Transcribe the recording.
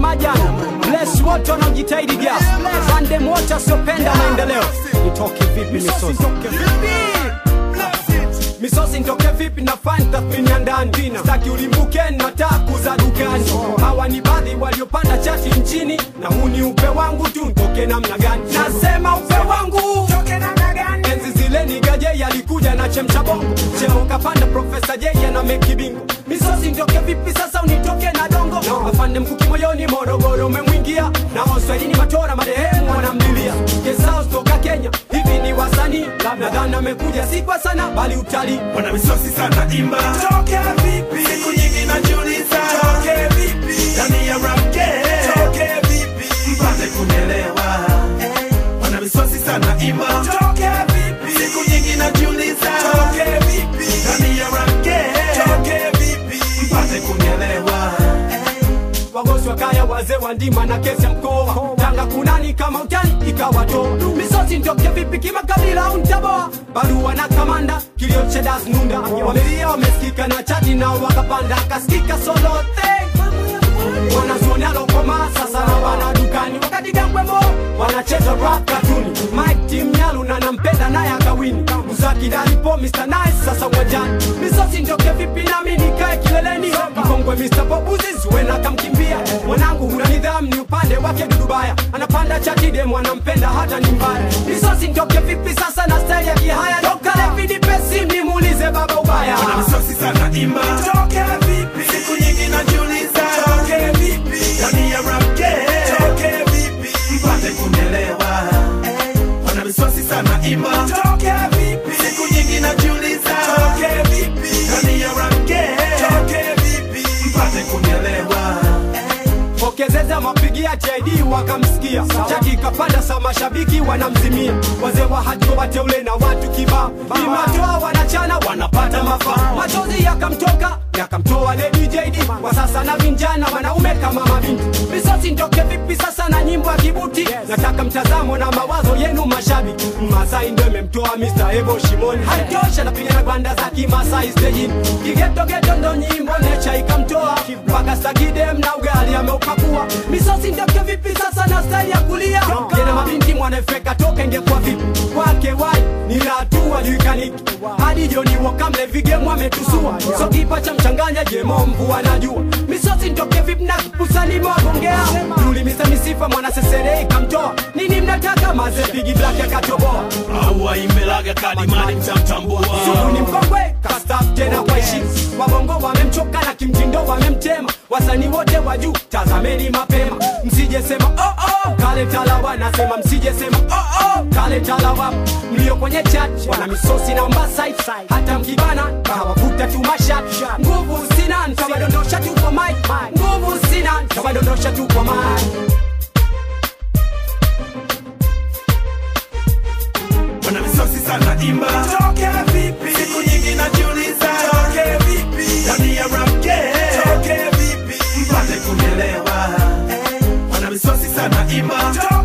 kama jana bless wote wanaojitahidi gas bandem wote wasiopenda maendeleo nitoke vipi misosi misosi nitoke vipi na fani tathmini ya ndani staki ulimbuke na taku za dukani hawa ni baadhi waliopanda chati nchini na huu ni upe wangu tu ntoke namna gani nasema upe wangu enzi zile ni gaje yalikuja na chemcha bongo cheo kapanda profesa jeya na mekibingo misosi nitoke vipi sasa unitoke na dongo afande mkuki moyoni morogoro umemwingia na waswahilini matora marehemu wanamlilia kesao toka kenya hivi ni wasanii nadhani amekuja si kwa sana bali utalii wana misosi sana imba toke vipi siku nyingi najiuliza toke vipi ndani ya rap game toke vipi mpate kunielewa wana misosi sana imba toke vipi siku nyingi najiuliza toke vipi ndani ya rap game toke vipi mpate kunielewa wagosi wa kaya wazee wa ndima na kesi ya mkoa tanga kunani kama utani ikawato misosi ntoke vipi kimakabila au ntaboa barua na kamanda kilio cha das nunda wamelia wamesikika na chati nao wakapanda akasikika solote wanazuoni alokoma sasa na wana dukani wakati gambwemo wanacheza rap katuni mike tim nyalu na nampenda naye akawini muzaki dalipo mr nice sasa uwanjani misosi ntoke vipi nami nikae kileleni mkongwe mr bobuzi zuena akamkimbia mwanangu huna nidhamu ni upande wake dudubaya anapanda chatide mwanampenda hata ni mbaya misosi ntoke vipi sasa na staili ya kihaya dokalevidipesi nimuulize baba ubaya wana misosi sana imba toke vipi siku nyingi najiuliza toke vipi ndani ya rap game toke vipi mpate kunielewa wana misosi sana imba toke vipi siku nyingi najiuliza toke vipi ndani ya rap game toke vipi mpate kunielewa pokezeza mapigia JD wakamsikia chaki kapanda sa mashabiki wanamzimia wazee wa hajo wateule na watu kibao imatoa wanachana wanapata mafaa machozi yakamtoka yakamtoa Lady JD kwa sasa na vinjana wanaume kama mabinti misosi ntoke vipi sasa na nyimbo ya kibuti nataka mtazamo na mawazo yenu mashabiki Masai ndo imemtoa Mr. Ebo Shimoni haitosha napiga na gwanda za kimasai stejini kigetogeto ndo nyimbo necha ikamtoa mpaka sagidem na ugali ameupakua misosi ndoke vipi sasa na staili ya kulia jena mabinti mwanafeka toka ingekuwa vipi kwake wai ni hatua juikaniki hadi joni wakamle vigemu ametusua so kipa cha mchanganya jemo mvua najua misosi ntoke vipi na kusani mwagongea tulimisa misifa mwana sesere ikamtoa nini mnataka maze bigi black akatoboa au aimbelaga kalimani mtamtambua Sugu ni mkongwe kastaf tena kwa heshima wabongo wamemchoka na kimtindo wamemtema wasanii wote wa juu tazameni mapema msije sema oh, oh, kale talawa nasema msije sema oh, oh, kale talawa mlio kwenye chat wana misosi na mbasai hata mkibana kawakuta tu mashat nguvu sina ntawadondosha tu kwa mic nguvu sina ntawadondosha tu kwa mic wana misosi sana imba toke vipi siku nyingi najiuliza toke vipi ndani ya rap game toke vipi mpate kunielewa wana misosi sana imba toke